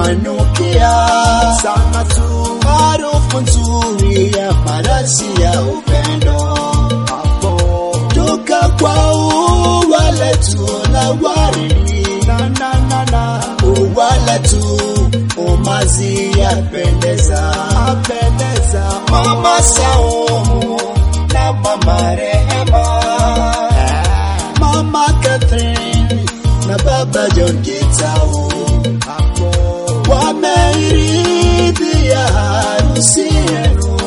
wanukia sana tu, harufu nzuri ya marashi ya upendo hapo toka kwa ua letu la waridi na na na na ua letu umazi yapendeza apendeza mama Saumu na mama Rehema mama Catherine na baba John Gitau wameiridhia harusi yenu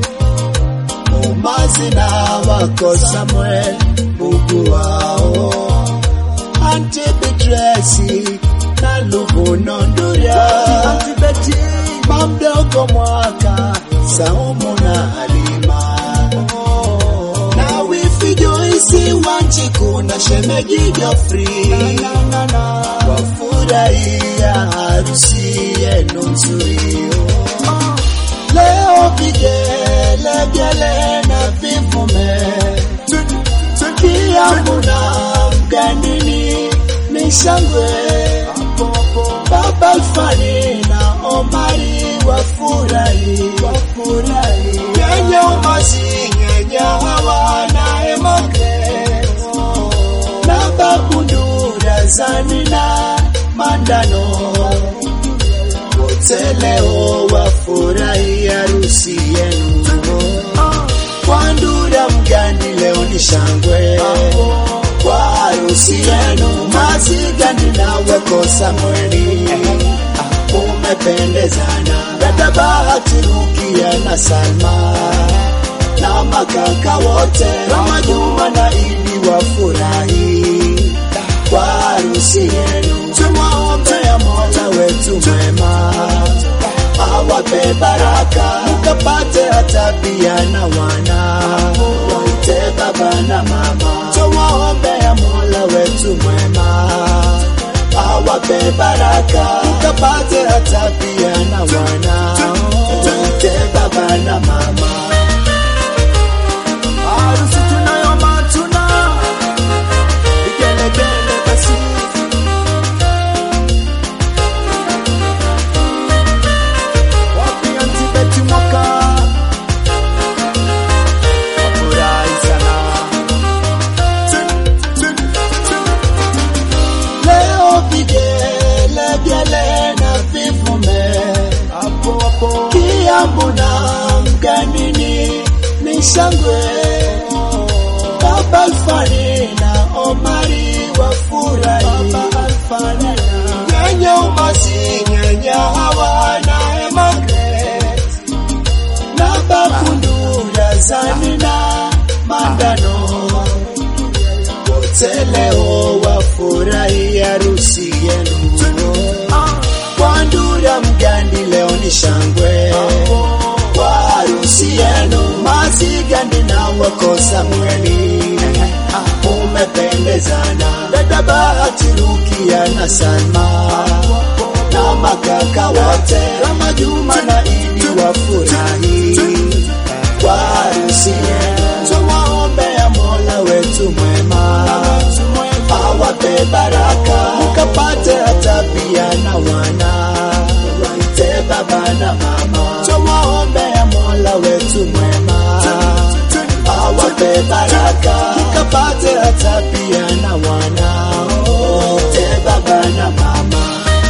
umazi na wako Samuel bugu wao Auntie Beatrice na Luvuno Nduria Auntie Betty mamdogo mwaka Saumu na Halima na wifi Joyce Wanjiku na shemeji Geoffrey wafurahia harusi yenu nzuri leo vigelegele na vivume kiamu na mganini ni shangwe baba Alfani na Omari wafurahi wafurahi yenye umazi yenye hawa na Emmanuel na babu Ndura Zani na Mandano wote leo wafurahi harusi yenu kwa Ndura Mgani leo ni shangwe kwa harusi yenu mazigani nawe ko Samueli umependezana dada Bahati Rukia na Salma na makaka wote Rama Juma na Idi wafurahi kwa harusi yenu tumwaombea Mola wetu mwema awape baraka mkapate hata pia na wana waite baba na mama tuwaombea Mola wetu mwema awape baraka mkapate hata pia na wana waite baba na mama harusi tunayo matuna vigelegele basi wapi antibeti mwaka wafurahi sana leo vigelegele na vivume hapo hapo kiambu na mganini ni shangwe baba Alfani na Omari wafurahi nyenye umazi nyenye hawa na Emmanuel na babu Ndura Zani na Mandano wote leo wafurahi harusi yenu kwa Ndura Mgandi leo ni shangwe kwa harusi yenu mazigani na wako Samueli umependezana dada Bahati Rukia na Salma na makaka wote Rama Juma na Idi wafurahi kwa harusi yenu tuwaombea Mola wetu mwema awape baraka mkapate hata pia na wana waite baba na mama tuwaombea Mola wetu mwema awape baraka mkapate hata pia na wana waite baba na mama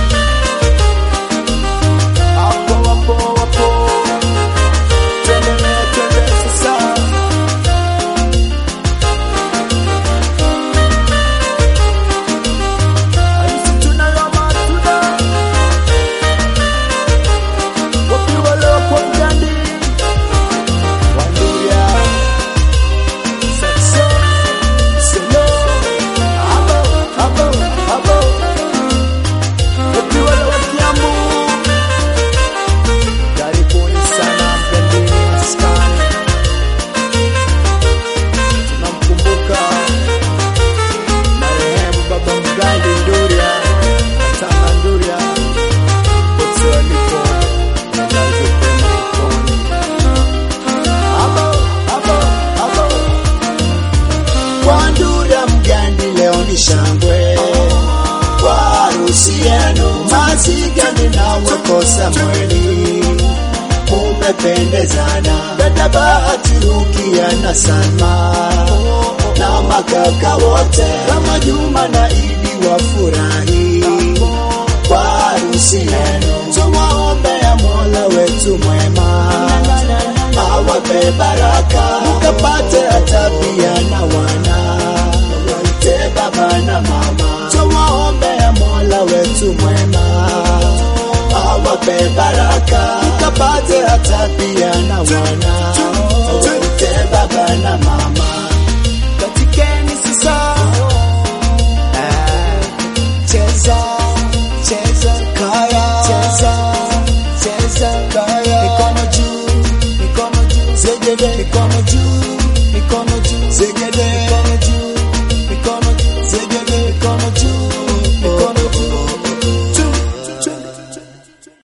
hapo hapo hapo tuendelee tuendelee sasa Harusi tunayo matunda wapiwa leo kwa mgandi Wanduria Saxo Solo Abo Abo Abo wapiwa leo Kiambu Karibuni sana mgandini maskani tunamkumbuka marehemu baba mgandi Nduria Tanga Nduria wote walipo walaze pema peponi. Abo, abo, abo. Kwa Nduria Mgandi leo ni shangwe kwa harusi yenu mazigani nawe Samueli umependezana, dada Bahati, Rukia na Salma na makaka wote kama Juma na Idi wafurahi kwa harusi yenu. Tumwaombea Mola wetu mwema awape baraka, mkapate hata pia na wana waite baba na mama. Tumwaombea Mola wetu mwema awape baraka, mkapate hata pia na wana waite baba na mama. katikeni sasa Eh, cheza cheza kaya cheza cheza kaya mikono juu mikono juu zegede mikono juu mikono juu zegede